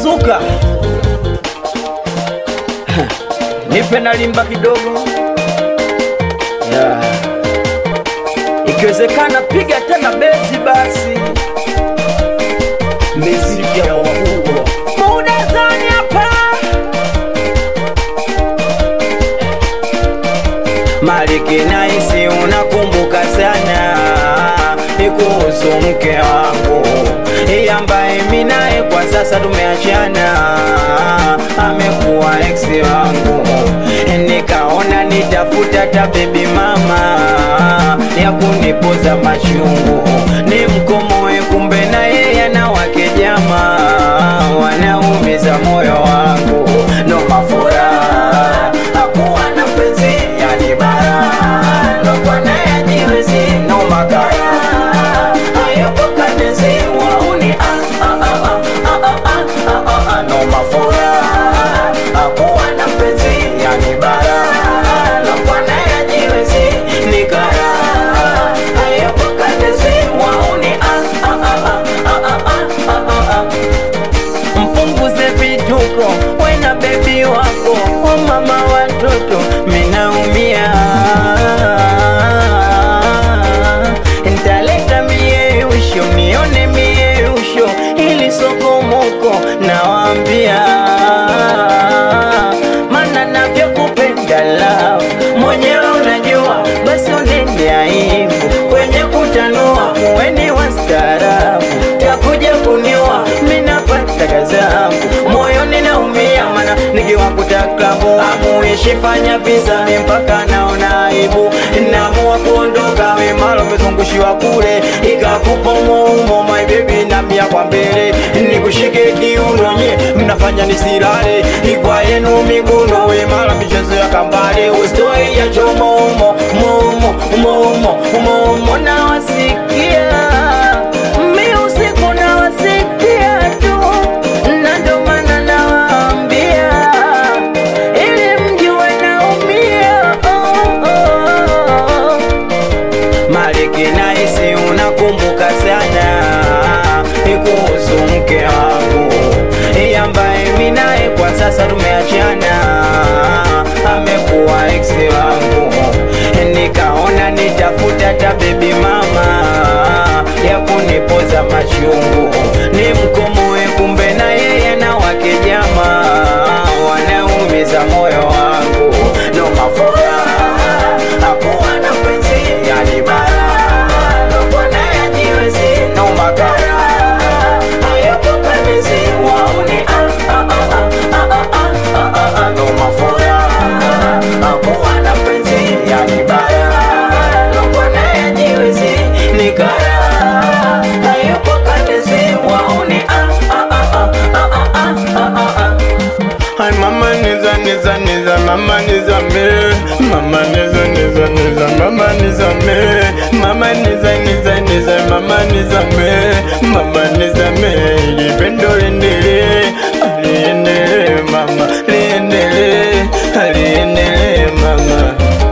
Zuka, nipe na limba kidogo yeah. Ikiwezekana piga tena besi basi, miziki ya wakubwa muda zani hapa Maliki naisi unakumbuka sana ni kuhusu mke wangu Yeye ambaye mimi naye kwa sasa tumeachana, amekuwa ex wangu. Nikaona nitafuta ta baby mama ya kunipoza machungu, ni mkomoe, kumbe na yeye ana wake jamaa wanaumiza moyo wangu, no mafura hakuwa na mpenzi yani bara lokwa naye jiwezi no makara hayupo kanezi wauni ah, ah, ah, ah, ah, ah, ah, ah, ah, no mafura hakuwa na mpenzi yani bara lokwa naye jiwezi ni kara hayupo kanezi wauni ah, ah, ah, ah, ah, ah, ah, ah, ah mpunguze vituko wena bebi wako o mama watoto minaumia ntaleta mieusho mione mieusho ili sokomoko nawambia mana navyokupenda love mwenyewe unajua basi unende aibu kwenye kutanua muweni wastaarabu takuja kuniwa minapata kazangu moyoni naumia mana nikiwakuta klabu amuishi fanya visa mi mpaka naona aibu namua kuondoka wemalo mezungushiwa kule ikakupa muumo my baby namia kwa mbele nikushike kiuno nye mnafanya nisilale ikwa yenu miguno wemala michezo ya kambale ustoi ya chomomo momo momo momo nawasikia mi usiku nawasikia tu na ndo maana nawaambia ili mjue naumia oh, oh. Maliki naisi unakumbuka sana ni kuhusu mke wangu Yeye ambaye mimi naye kwa sasa tumeachana, amekuwa ex wangu. Nikaona nitafuta ta baby mama ya kunipoza machungu, ni mkomoe, kumbe na yeye na wake jamaa wanaumiza moyo wangu, no mafura hakuwa na mpenzi yani bara lokwa naye ajiwezi no makara hayupo kanezi wauni ah, ah, ah, ah, ah, ah, ah, ah, ah, no mafura hakuwa na mpenzi yani bara lokwa naye ajiwezi ni kara hayupo kanezi wauni ah, ah, ah, ah, ah, ah, ah, ah, ah. Ay mama niza niza niza mama niza me mama niza niza niza mama niza me mama niza niza niza mama niza me mama niza me lipendo liendelee liendelee mama liendelee liendelee mama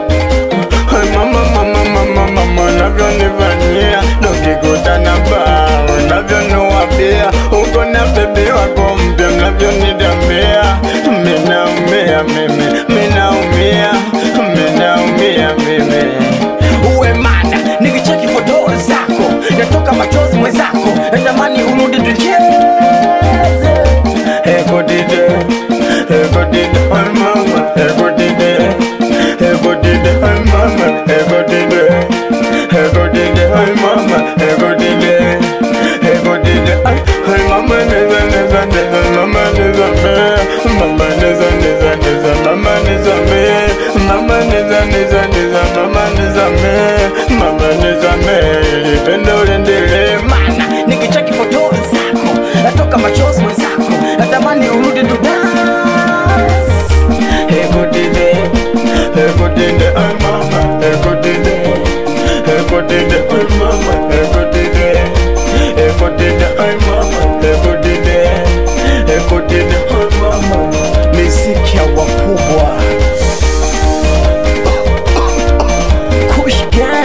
Ay mama mama mama mama unavyonifanyia tukikutana baa unavyoniwapia uko na bebi wako mpya mnavyonidamia minaumia mimi minaumia minaumia mimi uwe mada nikicheki foto zako natoka machozi mwenzako natamani urudi tucheze ekotide ekotide ay mama ekotide ekotide ay mama ekotide ekotide ay mama ekotide ekotide ay ay mama neza neza neza mama neza me mama neza neza neza mama neza me mama neza neza neza mama neza me mama neza me lipendo liendelee mana nikicheki foto zako natoka machozi mwenzako natamani urudi tu dance. ekotide ekotide ay mama ekotide ekotide ay mama ekotide ekotide ay mama ekotide ekotide ay mama miziki ya wakubwa kushgan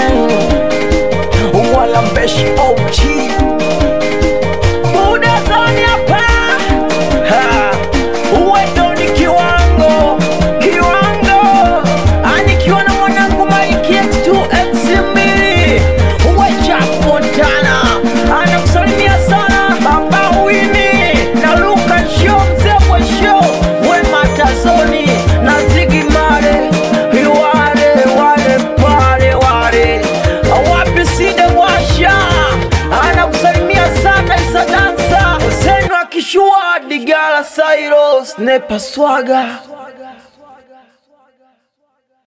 Nepa swaga